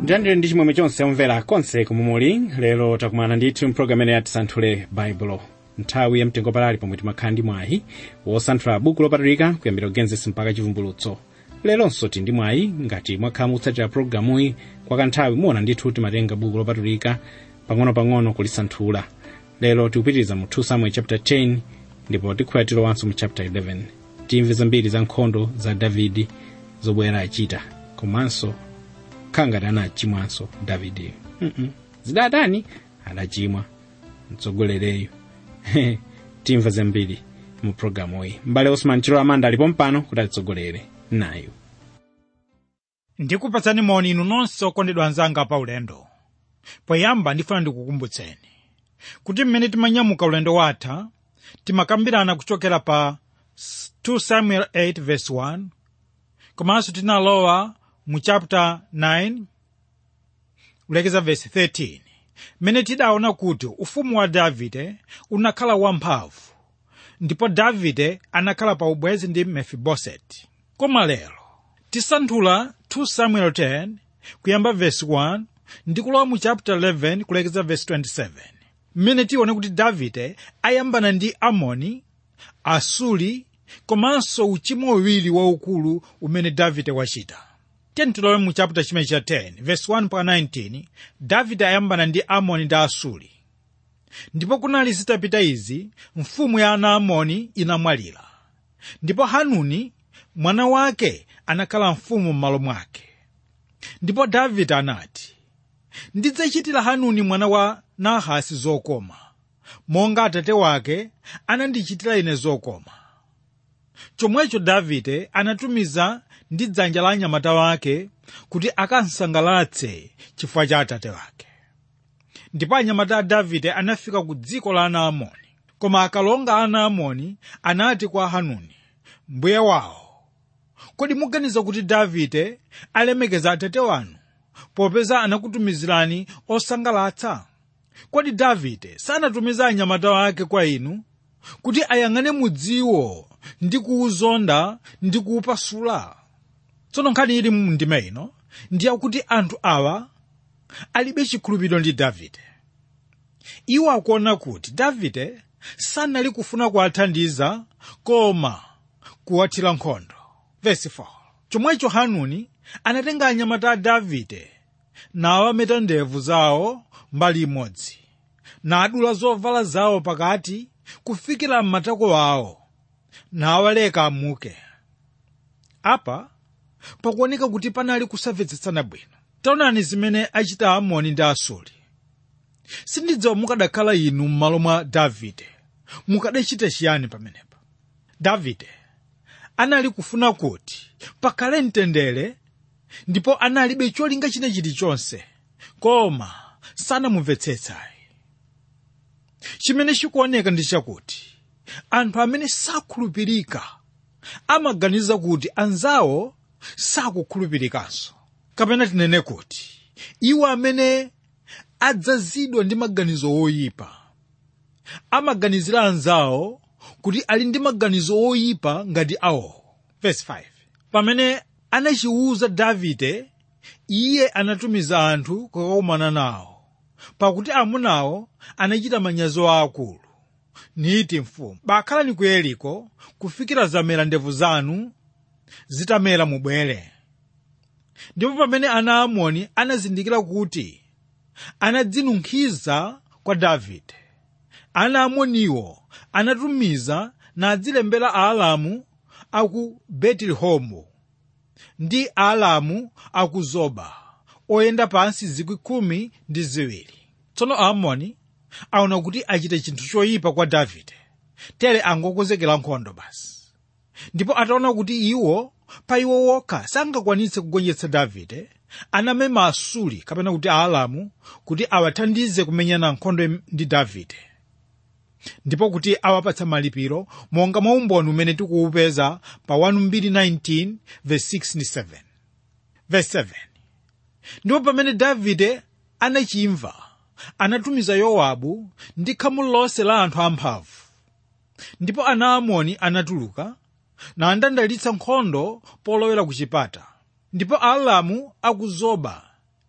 ndiyandire ndi chimwemwe chonse omvera konse kumumuli lero takumana ndithu mpulogalamu imene yatisanthule baibulo nthawi yamtengo palali pomwe timakhala ndi mwayi wosanthula buku lopatulika kuyambira kugenesis mpaka chivumbulutso leronso tili ndi mwayi ngati mwakhala mukutsatira pulogalamuyi kwa kanthawi muona ndithu timatenga buku lopatulika pang'ono-pang'ono kulisanthula lero tikupitiriza mu 2 samuel chapter 10 ndipo tikhuya tilowanso mu chapter 11 timve zambiri za nkhondo za davidi zobwera achita komanso khala ngati anachimwanso davideyo mm zidatani adachimwa mtsogolereyo timva zambiri mu programu iyi mbale osman chilo amanda alipo mpano kuti atitsogolere nayo ndikupatsani moni inu nonse okondedwa anzanga pa ulendo poyamba ndifuna ndikukumbutseni kuti mmene timanyamuka ulendo watha timakambirana kuchokera pa 2 samuel 8 verse 1 komanso tinalowa mu chapter 9 kulekeza verse 13 mmene tidaona kuti ufumu wa davide unakhala wamphamvu ndipo davide anakhala pa ubwezi ndi mefiboseti koma lero tisanthula 2 samuel 10 kuyamba verse 1 ndi kulowa mu chapter 11 kulekeza verse 27 mmene tione kuti davide ayambana ndi amoni asuli komanso uchimo uwiri waukulu umene davide wachita tiyeni tilowe mu chapter chimene cha 10 verse 1 pa 19 davide ayambana ndi amoni ndi asuli ndipo kunali zitapita izi mfumu ya ana amoni inamwalira ndipo hanuni mwana wake anakhala mfumu m'malo mwake ndipo davide anati ndidzachitira hanuni mwana wa nahasi zokoma monga atate wake anandichitira ine zokoma chomwecho davide anatumiza ndi dzanja la anyamata wake kuti akansangalatse chifukwa cha atate wake ndipo anyamata a davide anafika ku dziko la ana amoni koma akalonga a ana amoni anati kwa hanuni mbuye wawo kodi muganiza kuti davide alemekeza atate wanu popeza anakutumizirani osangalatsa kodi davide sanatumiza anyamata wake kwa inu kuti ayang'ane mudziwo ndi kuwuzonda ndi kuwupasula tsono nkhani ili mu ndima ino ndiye kuti anthu awa alibe chikhulupiriro ndi davide iwo akuona kuti davide sanali kufuna kuwathandiza koma kuwathira nkhondo Verse 4. chomwecho hanuni anatenga anyamata a davide nawameta ndevu zawo mbali imodzi nadula zovala zawo pakati kufikira m'matako awo nawaleka amuke apa pakuoneka kuti panali kusamvetsetsana bwino taonani zimene achita amoni ndi asuli sindidziwa mukadakhala inu m'malo mwa davide mukadachita chiyani pamenepa davide anali kufuna kuti pakhale mtendere ndipo analibe cholinga china chilichonse koma sanamumvetsetsayi chimene chikuoneka ndi chakuti anthu amene sakhulupirika amaganiza kuti anzawo sakukhulupirikanso kapena tinene kuti iwo amene adzazidwa ndi maganizo oyipa amaganizira anzawo kuti ali ndi maganizo oyipa ngati awo Verse 5. pamene anachiwuza davide iye anatumiza anthu kukakumana nawo pakuti amunawo anachita manyazi aakulu niti mfumu bakhalani ku yeriko kufikira zamera ndevu zanu zitamera mubwere ndipo pamene ana amoni anazindikira kuti anadzinunkhiza kwa davide ana amoniwo anatumiza nadzilembera aalamu aku betelihomu ndi aalamu aku zoba oyenda pansi zikwi khumi ndi ziwiri tsono aamoni aona kuti achite chinthu choyipa kwa davide tere angokonzekera nkhondo basi ndipo ataona kuti iwo pa iwo wokha sangakwanitse kugonjetsa davide anamema asuli kapena kuti aalamu kuti awathandize kumenyana nkhondo ndi davide ndipo kuti awapatsa malipiro monga mwa umboni umene tikuwupeza pa 1219 verse 6 ndi 7 verse 7 ndipo pamene davide anachimva anatumiza yowabu ndi khamu lonse la anthu amphamvu ndipo ana amoni anatuluka nandandalitsa nkhondo polowera ku chipata ndipo aalamu aku zoba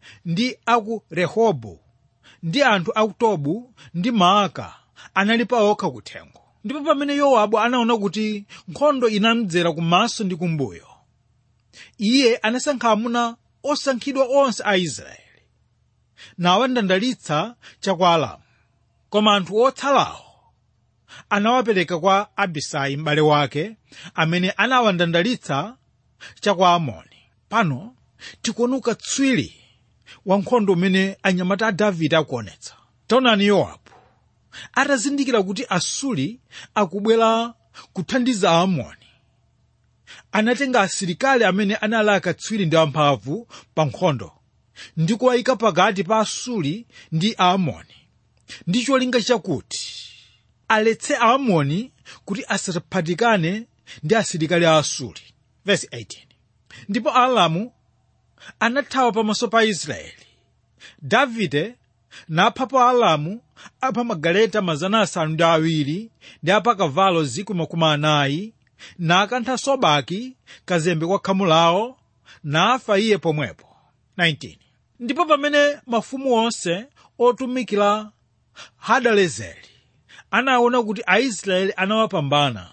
ndi aku rehobu ndi anthu aku tobu ndi maaka anali pa okha kuthengo ndipo pamene yowabu anaona kuti nkhondo inamdzera kumaso ndi kumbuyo iye anasankha amuna osankhidwa onse a israeli nawandandalitsa chakwa alamu koma anthu otsalawo anawapereka kwa abisai m'bale wake amene anawandandalitsa chakwa amoni pano tikuona ukatswiri wa nkhondo umene anyamata a davide akuonetsa taonani yowabu atazindikira kuti asuli akubwera kuthandiza aamoni anatenga asilikali amene anali akatswiri ndi amphamvu pa nkhondo ndi kuwayika pakati pa asuli ndi aamoni ndi cholinga chakuti aletse aamoni kuti asaphatikane ndi asilikali a asuli Verse 18. ndipo aalamu anathawa pamaso pa israeli davide naphapo aalamu apha magaleta mazana asanu ndi awiri ndi apha kavalo zikwi makumi anayi nakantha sobaki kazembe kwa khamu lawo nafa iye pomwepo 19 ndipo pamene mafumu onse otumikira hadalezeri anaona kuti aisraeli anawapambana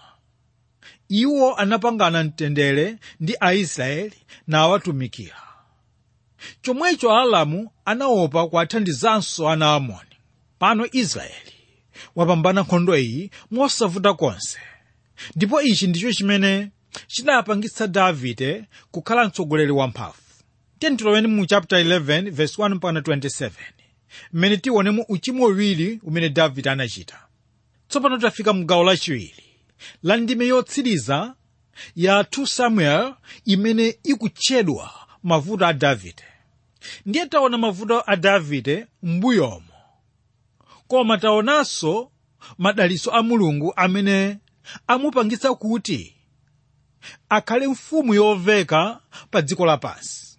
iwo anapangana mtendere ndi aisraeli nawatumikira chomwecho aalamu anaopa kuwathandizanso ana amoni pano israeli wapambana nkhondo iyi mosavuta konse ndipo ichi ndicho chimene chinapangitsa davide kukhala mtsogoleri wamphamvu tentiloweni mu chapter 11 verse 1 mpaka 27 mmene tionemo uchimo uwiri umene davide anachita tsopano tafika mu gawo lachiwiri la ndime yotsiriza ya 2 samuel imene ikutchedwa mavuto a davide ndiye taona mavuto a davide m'mbuyomo koma taonanso madaliso a mulungu amene amupangitsa kuti akhale mfumu yoveka pa dziko lapansi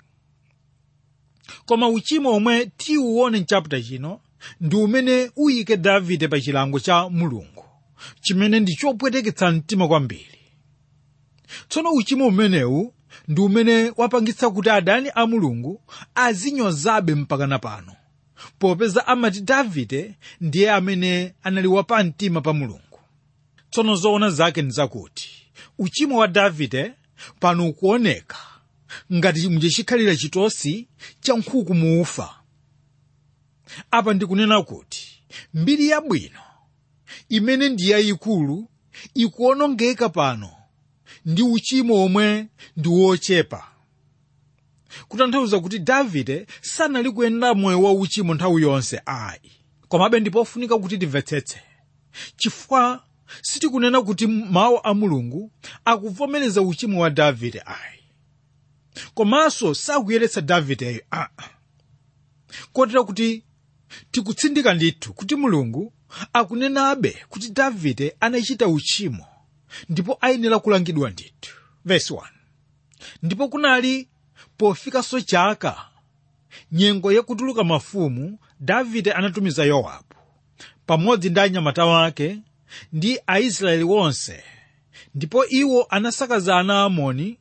koma uchimo omwe tiuwone mchapita chino ndi umene uyike davide pa chilango cha mulungu chimene ndi chopweteketsa mtima kwambiri tsono uchimo umenewu ndi umene wapangitsa kuti adani a mulungu azinyozabe mpakana pano popeza amati davide ndiye amene anali wapamtima pa mulungu tsono zoona zake ndi zakuti uchimo wa davide pano ukuoneka ngati muchikhalira chitosi cha nkhuku muufa apa ndikunena kuti mbiri yabwino imene ndi yayikulu ikuonongeka pano ndi uchimo omwe ndi wochepa kutanthauza kuti davide sanali kuyenda moyo wa uchimo nthawi yonse ayi komabe ndipofunika kuti timvetsetse chifukwa sitikunena kuti mawu a mulungu akuvomereza uchimo wa davide ayi komanso sakuyeretsa davideyo aa kotera kuti tikutsindika ndithu kuti mulungu akunenabe kuti davide anachita uchimo ndipo ayenera kulangidwa ndithu verse 1 ndipo kunali pofikanso chaka nyengo yakutuluka mafumu davide anatumiza yowabu pamodzi ndi anyamata wake ndi aisraeli wonse ndipo iwo anasakaza ana amoni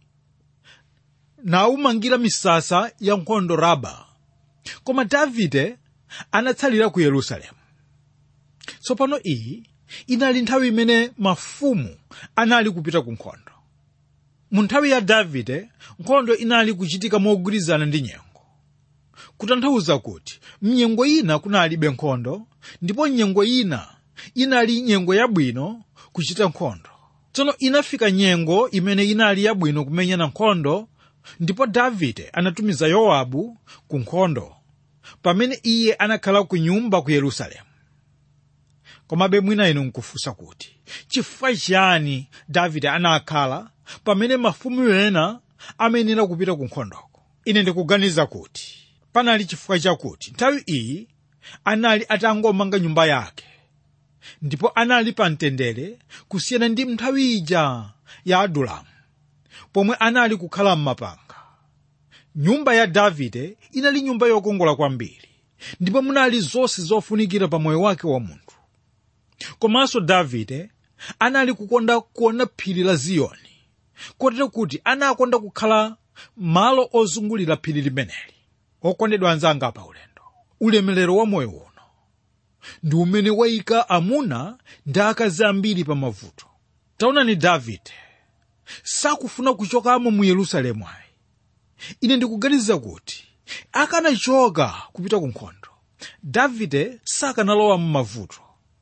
nawumangira misasa ya nkhondo raba koma davide anatsalira ku yerusalemu tsopano iyi inali nthawi imene mafumu anali kupita ku nkhondo mu nthawi ya davide nkhondo inali kuchitika mogwirizana ndi nyengo kutanthauza kuti mnyengo ina kunalibe nkhondo ndipo nyengo ina inali nyengo yabwino kuchita nkhondo tsono inafika nyengo imene inali yabwino kumenyana nkhondo ndipo davide anatumiza yowabu ku nkhondo pamene iye anakhala ku nyumba ku yerusalemu komabe mwina inu nkufunsa kuti chifukwa chiyani davide anakhala pamene mafumu ena amayenera kupita ku nkhondoko ine ndikuganiza kuti panali chifukwa chakuti nthawi iyi anali atangomanga nyumba yake ndipo anali pa mtendere kusiyana ndi nthawi ija ya adulamu pomwe anali kukhala m'mapanga nyumba ya davide inali nyumba yokongola kwambiri ndipo munali zonse zofunikira pa moyo wake wa munthu komanso davide anali kukonda kuona phiri la ziyoni kotero kuti anakonda kukhala malo ozungulira phiri limeneli okondedwa anzanga pa ulendo ulemerero wa moyo uno ndi umene wayika amuna ndi akazi ambiri pa mavuto taonani davide sakufuna kuchokamo mu yerusalemu ayi ine ndikuganiza kuti akanachoka kupita ku nkhondo davide sakanalowa mu mavuto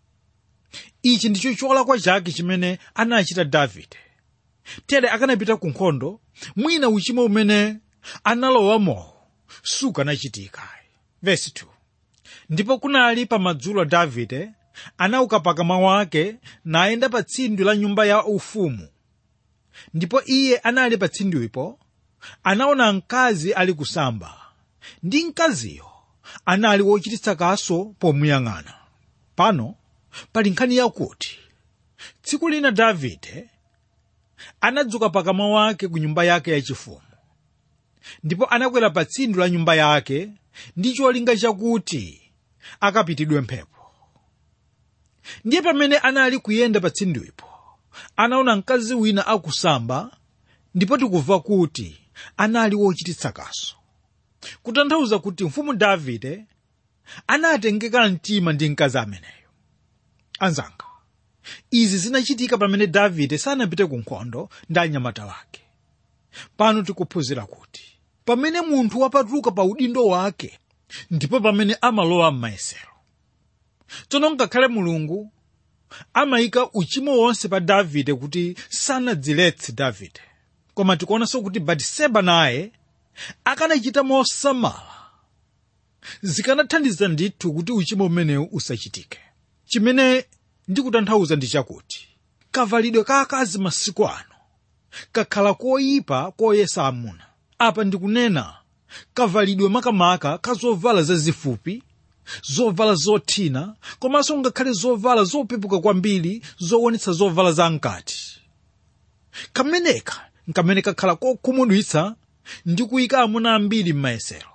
ichi ndicho cholakwa chake chimene anachita davide tere akanapita ku nkhondo mwina uchimo umene analowamowo sukanachitika vesi 2 ndipo kunali pamadzulo davide anauka pakama wake nayenda pa tsindwi la nyumba ya ufumu ndipo iye anali pa tsindwipo anaona mkazi ali kusamba ndi mkaziyo anali wochititsa kaso pomuyang'ana pano pali nkhani yakuti tsiku lina davide anadzuka pakama wake ku nyumba yake yachifumu ndipo anakwera pa tsindwi la nyumba yake ndi cholinga chakuti akapitidwe mphepo ndiye pamene anali kuyenda pa tsindwipo anaona mkazi wina akusamba ndipo tikumva kuti anali wochititsa kaso kutanthauza kuti mfumu davide anatengeka mtima ndi mkazi ameneyo anzanga izi zinachitika pamene davide sanapite ku nkhondo ndi anyamata wake pano tikuphunzira kuti pamene munthu wapatuka pa udindo wake ndipo pamene amalowa m'mayesero tsono ngakhale mulungu amayika uchimo wonse pa davide kuti sanadziletse davide koma tikuonanso kuti batiseba naye akanachita mosamala zikanathandiza ndithu kuti uchimo umenewu usachitike chimene ndikutanthauza ndi chakuti kavalidwe ka akazi masiku ano kakhala koyipa koyesa amuna apa ndikunena kavalidwe makamaka ka zovala zazifupi zovala zothina komanso ngakhale zovala zopepuka kwambiri zowonetsa zovala zamkati kameneka nkamene kakhala kokhumudwitsa ndi kuyika amuna ambiri m'mayesero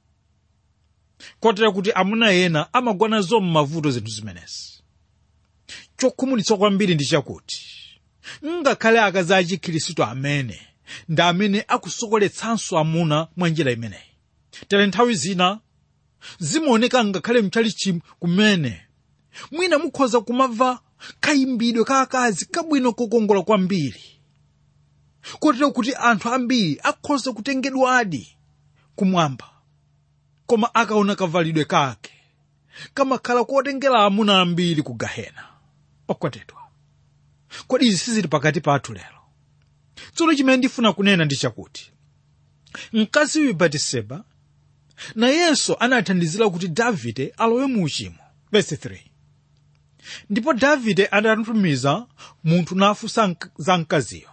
kotera kuti amuna ena amagwanazo m'mavuto zinthu zimenezi chokhumudwitsa kwambiri ndi chakuti ngakhale akazi achikhristu amene ndi amene akusokoletsanso amuna mwa njira imeneyi tere nthawi zina zimaoneka ngakhale mchalichi kumene mwina mukhoza kumamva kayimbidwe ka akazi kabwino kokongola kwambiri kotero kuti anthu ambiri akhoza kutengedwadi kumwamba koma akaona kavalidwe kake kamakhala kotengera amuna ambiri ku gahena okondedwa kodi izi sizili pakati pathu lero tsono chimene ndifuna kunena ndi chakuti mkazi uyu batiseba nayenso anathandizira kuti davide alowe mu uchimo verse 3 ndipo davide anatumiza munthu nafunsa mk- za mkaziyo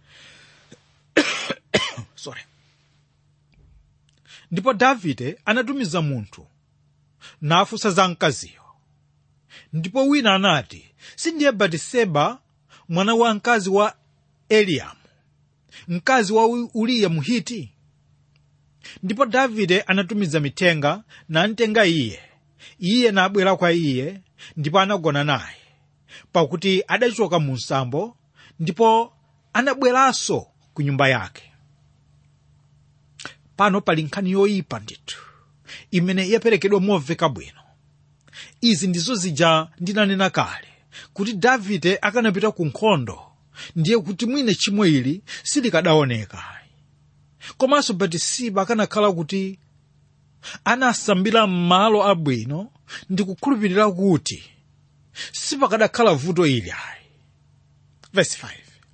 sorry ndipo davide anatumiza munthu nafunsa za mkaziyo ndipo wina anati sindiye batiseba mwana wa mkazi wa eliamu mkazi wa U- uriya muhiti ndipo davide anatumiza mithenga namtenga iye iye nabwera kwa iye ndipo anagona naye pakuti adachoka mu msambo ndipo anabweranso ku nyumba yake pano pali nkhani yoyipa ndithu imene yaperekedwa momveka bwino izi ndizo zija ndinanena kale kuti davide akanapita ku nkhondo ndiye kuti mwina chimwe ili silikadaoneka komanso batisiba akanakhala kuti anasambira m'malo abwino ndi kukhulupirira kuti sipakadakhala vuto ili ayi verse 5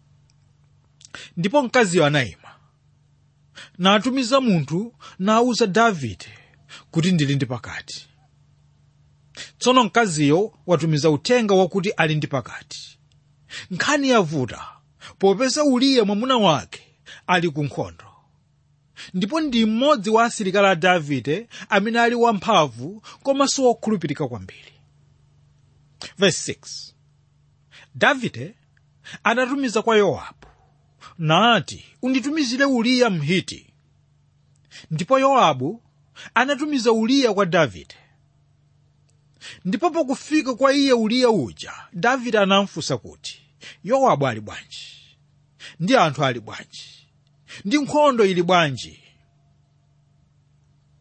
ndipo mkaziyo anayima natumiza munthu nawuza davide kuti ndili ndi pakati tsono mkaziyo watumiza uthenga wakuti ali ndi pakati nkhani yavuta popeza uriya mwamuna wake ali ku nkhondo ndipo ndi mmodzi wa asilikali a davide amene ali wamphamvu komanso wokhulupirika kwambiri verse 6 davide anatumiza kwa yowabu nati unditumizire uriya mhiti ndipo yowabu anatumiza uriya kwa davide ndipo pakufika kwa iye uriya uja davide anamfunsa kuti yowabu ali bwanji ndi anthu ali bwanji ndi nkhondo ili bwanji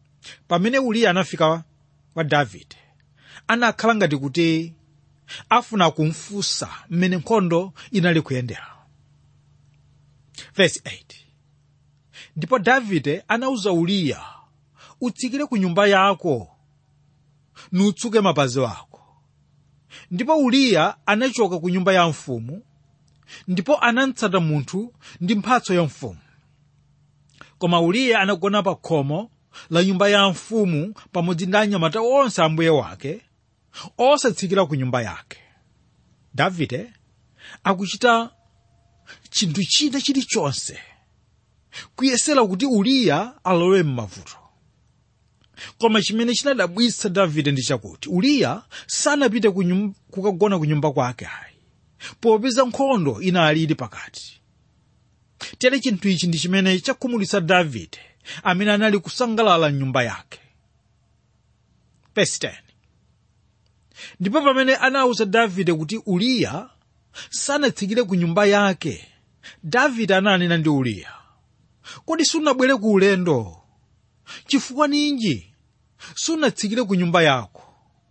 pamene uriya anafika kwa davide anakhala ngati kuti afuna kumfunsa mmene nkhondo inali kuyendera verse 8 ndipo davide anawuza uriya utsikire ku nyumba yako nutsuke mapazi ako ndipo uriya anachoka ku nyumba ya mfumu ndipo anatsata munthu ndi mphatso ya mfumu koma uriya anagona pa khomo la nyumba ya mfumu pamodzi ndi anyamata onse a mbuye wake osatsikira ku nyumba yake davide akuchita chinthu china chilichonse kuyesera kuti uriya alowe m'mavuto koma chimene chinadabwitsa davide ndi chakuti uriya sanapite ku nyum- kukagona ku nyumba kwake ayi popeza nkhondo inali ili pakati tere chinthu ichi ndi chimene chakhumudwitsa davide amene anali kusangalala m'nyumba yake Verse 10. ndipo pamene anawuza davide kuti uriya sanatsikire ku nyumba yake davide ananena ndi uriya kodi sunabwere ku ulendo chifukwa ninji sunatsikire ku nyumba yako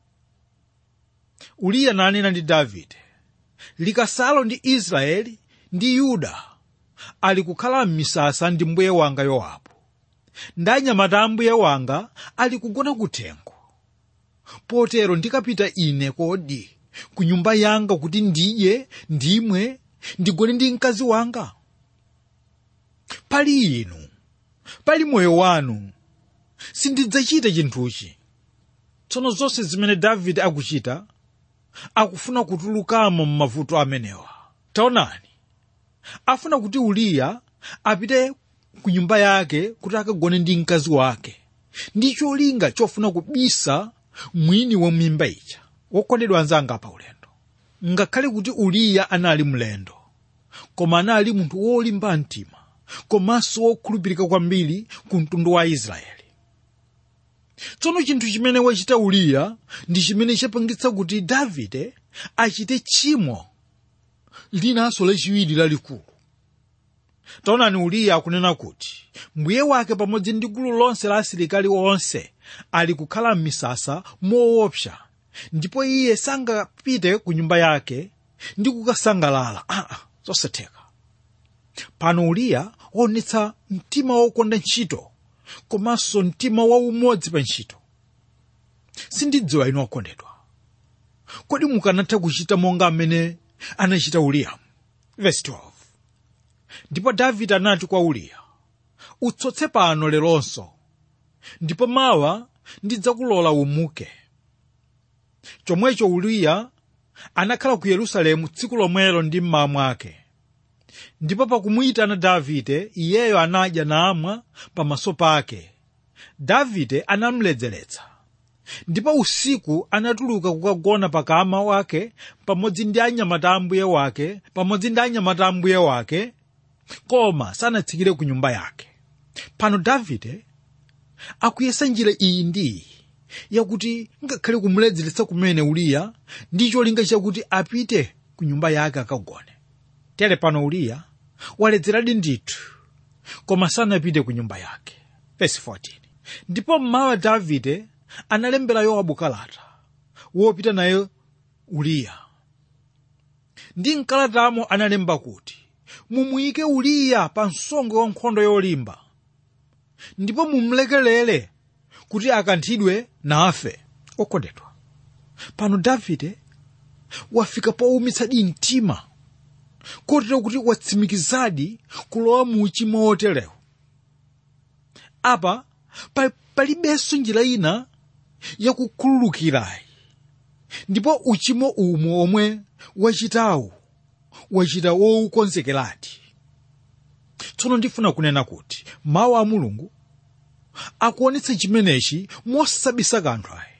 uriya nanena ndi davide likasalo ndi israeli ndi yuda ali kukhala m'misasa ndi mbuye wanga yowabu ndi anyamata a mbuye wanga ali kugona kuthengo potero ndikapita ine kodi ku nyumba yanga kuti ndidye ndimwe ndigone ndi mkazi wanga pali inu pali moyo wanu sindidzachita chinthuchi tsono zonse zimene davide akuchita akufuna kutulukamo m'mavuto amenewa taonani afuna kuti uriya apite ku nyumba yake kuti akagone ndi mkazi wake ndi cholinga chofuna kubisa mwini wa mimba ija wokondedwa anzanga pa ulendo ngakhale kuti uriya anali mlendo koma anali munthu wolimba mtima komanso wokhulupirika kwambiri ku mtundu wa israeli tsono chinthu chimene wachita uriya ndi chimene chapangitsa kuti davide achite tchimo linanso lachiwiri lalikulu taonani uriya akunena kuti mbuye wake pamodzi ndi gulu lonse la asilikali onse ali kukhala m'misasa moopsa ndipo iye sangapite ku nyumba yake ndi kukasangalala aa zosatheka pano uriya waonetsa mtima wokonda ntchito komanso mtima waumodzi pa ntchito sindidziwa inu okondedwa kodi mukanatha kuchita monga amene anachita uriya verse 12 ndipo davide anati kwa uriya utsotse pano leronso ndipo mawa ndidzakulola umuke chomwecho uriya anakhala ku yerusalemu tsiku lomwelo ndi mmawa mwake ndipo pakumuyitana davide iyeyo anadya namwa pamaso pake davide anamledzeretsa ndipo usiku anatuluka kukagona pakama wake pamodzi ndi anyamata a mbuye wake pamodzi ndi anyamata a mbuye wake koma sanatsikire ku nyumba yake pano davide akuyesa njira iyi ndi iyi yakuti ngakhale kumuledzeretsa kumene uriya ndi cholinga chakuti apite ku nyumba yake akagone tere pano uriya waledzeradi ndithu koma sanapite ku nyumba yake Verse 14. ndipo mmawa davide analembera yowabu kalata wopita naye uriya ndi mkalatamo analemba kuti mumuyike uriya pa msongo wa nkhondo yolimba ndipo mumlekelere kuti akanthidwe nafe okondedwa pano davide wafika powumitsadi mtima kotero kuti watsimikizadi kulowa mu uchimo woterewu apa pa- palibenso njira ina yakukhululukirayi ndipo uchimo umo omwe wachitawu wachita woukonzekeradi tsono ndifuna kunena kuti mawu a mulungu akuonetsa chimenechi mosabisa kanthu ayi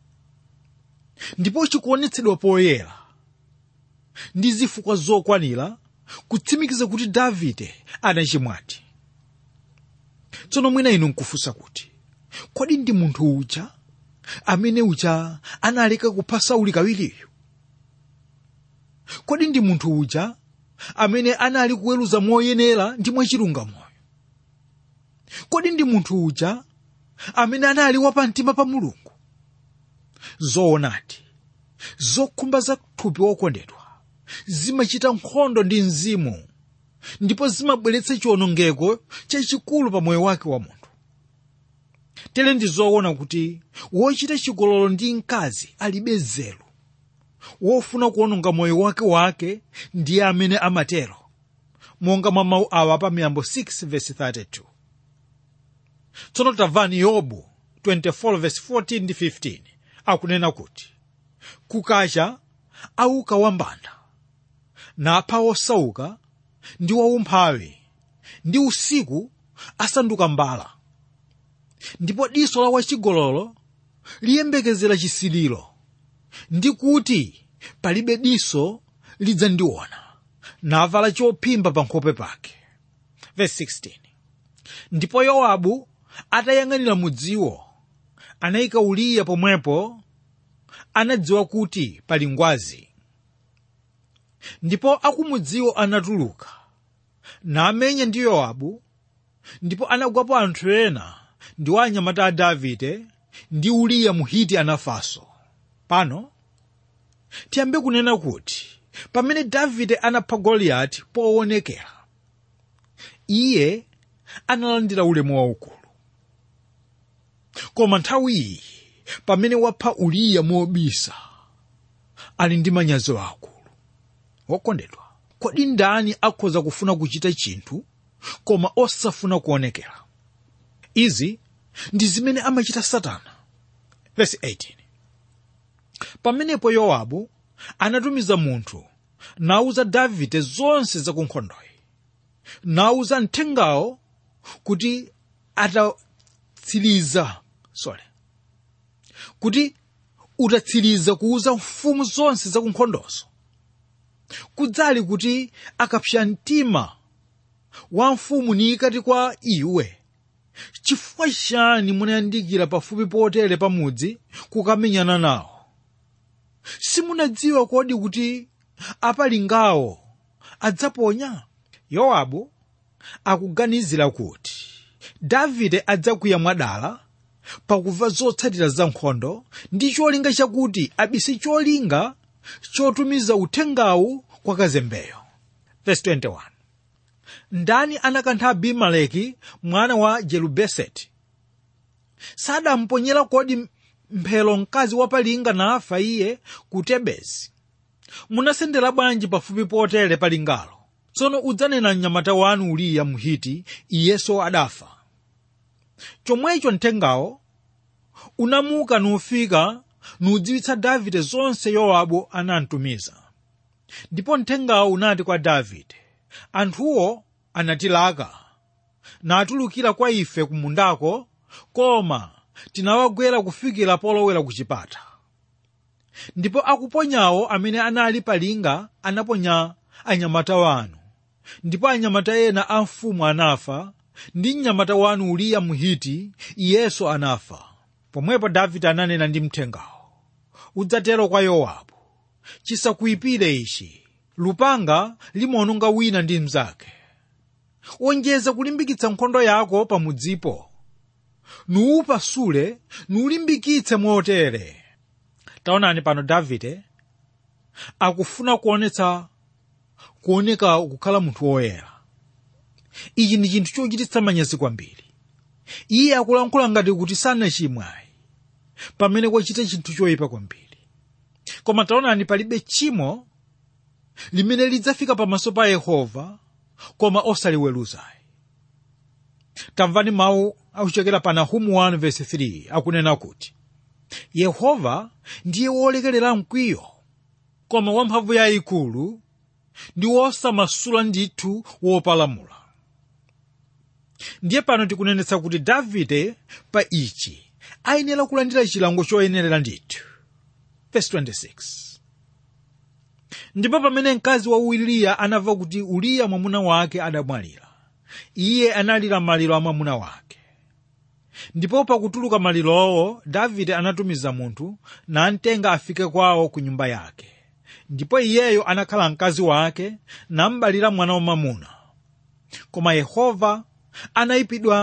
ndipo chikuonetsedwa poyera ndi zifukwa zokwanira kutsimikiza kuti davide anachimwati tsono mwina inu nkufunsa kuti kodi ndi munthu uja amene uja analeka kupha sauli kawiriyo kodi ndi munthu uja amene anali kuweruza moyenera ndi mwachilungamoyo kodi ndi munthu uja amene anali wapamtima pa mulungu zoonadi zokhumba za thupi wokondedwa zimachita nkhondo ndi mzimu ndipo zimabweretsa chiwonongeko chachikulu pa moyo wake wa munthu tere ndi zoona kuti wochita chigololo ndi mkazi alibe nzeru wofuna kuwononga moyo wake wake ndiye amene amatero monga mwa mawu awa pa miyambo 6 verse 32 tsono tamvani yobu 24 verse 14 ndi 15 akunena kuti kukacha auka wambanda napha wosauka ndi waumphawi ndi usiku asanduka mbala ndipo diso la wachigololo liyembekezera chisiliro ndi kuti palibe diso lidzandiona navala chophimba pa nkhope pake Verse 16. ndipo yowabu atayang'anira mudziwo anayika uliya pomwepo anadziwa kuti pali ngwazi ndipo akumudziwo anatuluka namenya ndi yowabu ndipo anagwapo anthu ena ndi anyamata a davide ndi uliya muhiti anafanso pano tiyambe kunena kuti pamene davide anapha goliyati poonekera iye analandira ulemu waukulu koma nthawi iyi pamene wapha uliya mobisa ali ndi manyazi akulu wokondedwa kodi ndani akhoza kufuna kuchita chinthu koma osafuna kuonekera izi ndi zimene amachita satana Verse 18. pamenepo yowabu anatumiza munthu nauza davide zonse za kunkhondoyi nauza mthengawo kuti atatsiriza sorry kuti utatsiriza kuuza mfumu zonse za kunkhondozo kudzali kuti akapsa mtima wa mfumu nikati kwa iwe chifukwa chani munayandikira pafupi potere pamudzi kukamenyana nawo simunadziwa kodi kuti apalingawo adzaponya yowabu akuganizira kuti davide adzakwiya mwadala pakumva zotsatira za nkhondo ndi cholinga chakuti abise cholinga chotumiza uthengawu kwa kazembeyo Verse 21. ndani anakantha abimeleki mwana wa jerubeseti sadamponyera kodi mphero mkazi wapalinga nafa iye ku tebezi munasendera bwanji pafupi potere palingalo tsono udzanena mnyamata wanu uliya mhiti iyenso adafa chomwecho mthengawo unamuka nufika nudziwitsa davide zonse yowabu anamtumiza ndipo mthengawo unati kwa davide anthuwo anatilaka natulukira kwa ife kumundako koma tinawagwera kufikira polowera ku chipata ndipo akuponyawo amene anali palinga anaponya anyamata wanu ndipo anyamata ena a mfumu anafa ndi mnyamata wanu uliya mhiti iyenso anafa pomwepo davide ananena ndi mthengawo udzatero kwa yowabu chisakuyipire ichi lupanga limaononga wina ndi mnzake wonjeza kulimbikitsa nkhondo yako pamudzipo nuupasule nuulimbikitse motere taonani pano davide akufuna kuonetsa kuoneka kukhala munthu woyera ichi ndi chinthu chochititsa manyazi kwambiri iye akulankhula ngati kuti sanachimwayi pamene kwachita chinthu choyipa kwambiri koma taonani palibe tchimo limene lidzafika pamaso pa yehova koma osaliweruzayi tamvani mawu akuchokera pa nahumu 1 verse 3 akunena kuti yehova ndiye wolekerera mkwiyo koma wamphamvu yayikulu ndi wosamasula ndithu wopalamula ndiye pano tikunenetsa kuti davide pa ichi ayenera kulandira chilango choyenerera ndithu verse 26 ndipo pamene mkazi wa uliya anamva kuti uliya mwamuna wake adamwalira iye analira maliro a mwamuna wake ndipo pakutuluka malirowo davide anatumiza munthu namtenga afike kwawo ku nyumba yake ndipo iyeyo anakhala mkazi wake nambalira mwana wamwamuna koma yehova anayipidwa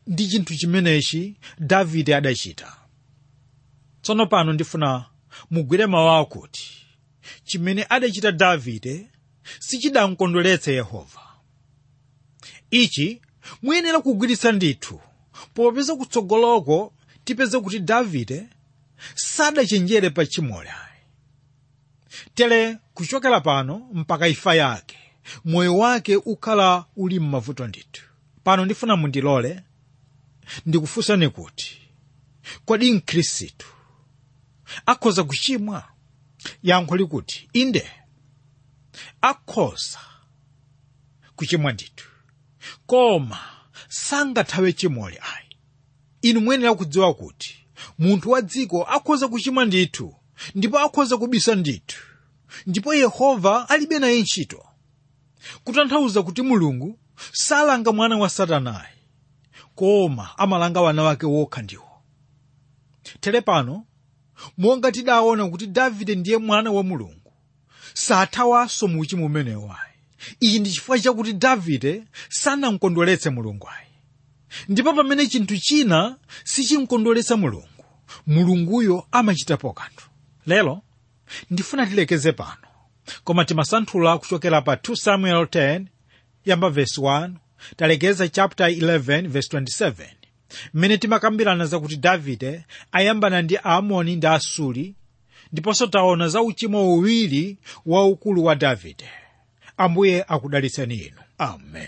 ndi chinthu chimenechi davide adachita tsono pano ndifuna mugwire mawu akuti chimene adachita davide sichidamkondweretsa yehova ichi muyenera kugwiritsa ndithu popeza kutsogoloko tipeze kuti davide sadachenjere pa chimole ayi tere kuchokera pano mpaka imfa yake moyo wake ukhala uli m'mavuto ndithu pano ndifuna mundilole ndikufunsani kuti kodi mkhristu akhoza kuchimwa yankho likuti inde akhoza kuchimwa ndithu koma sangathawe chimole ayi inu muyenera kudziwa kuti munthu wa dziko akhoza kuchimwa ndithu ndipo akhoza kubisa ndithu ndipo yehova alibe naye ntchito kutanthauza kuti mulungu salanga mwana wa satanayi koma amalanga wana wake wokha ndiwo tere pano monga tidaona kuti davide ndiye mwana wa mulungu sathawanso mu uchimo umenewu ayi ichi ndi chifukwa chakuti davide sanamkondweretse mulungu ayi ndipo pamene chinthu china sichimkondweretsa mulungu mulunguyo amachitapo kanthu lero ndifuna tilekeze pano koma timasanthula kuchokera pa 2 samuel 10 yamba verse 1 talekeza chapter 11 verse 27 mmene timakambirana zakuti davide ayambana ndi aamoni ndi asuli ndiponso taona za uchimo uwiri waukulu wa davide ambuye akudalitseni inu amen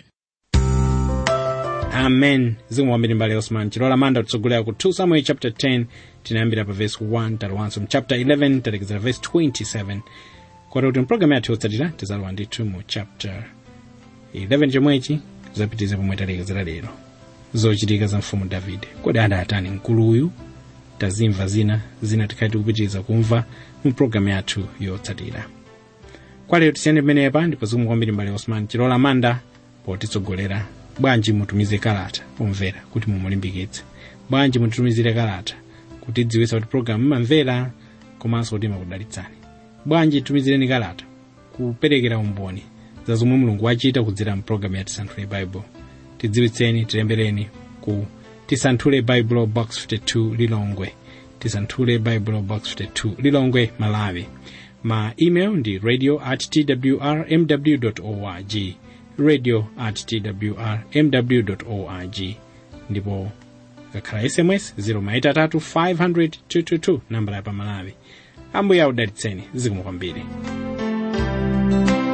amen zikomo kwambiri mbale osman chilola manda kutsogolera ku 2 samuel chapter 10 tinayambira pa verse 1 talowanso mu chapter 11 talekezera verse 27 koti kuti mpulogalamu yathu yotsatira tizalowa ndithu mu chapter 11 chomwechi zapitiza pomwe talekezera lero zochitika za mfumu davide kodi adatani mkuluyu tazimva zina zina tikhale tikupitiriza kumva mu pulogalamu yathu yotsatira kwa lero tisiyane pamenepa ndipo zikomo kwambiri mbale osman chilola manda potitsogolera bwanji mutumize kalata pomvera kuti mumulimbikitse bwanji mutitumizire kalata kuti dziwitsa kuti pulogalamu imamvera komanso kuti imakudalitsani bwanji tumizireni kalata kuperekera umboni za zomwe mulungu wachita kudzera mpulogalamu ya tisanthule baibulo tidziwitseni tilembereni ku tisanthule baibulo box 52 lilongwe tisanthule baibulo box 52 lilongwe malawi ma email ndi radio at twr mw org radio at twr mw org ndipo kakhala sms 0maitatu 500 222 nambala ya pamalawi ambuye akudalitseni zikomo kwambiri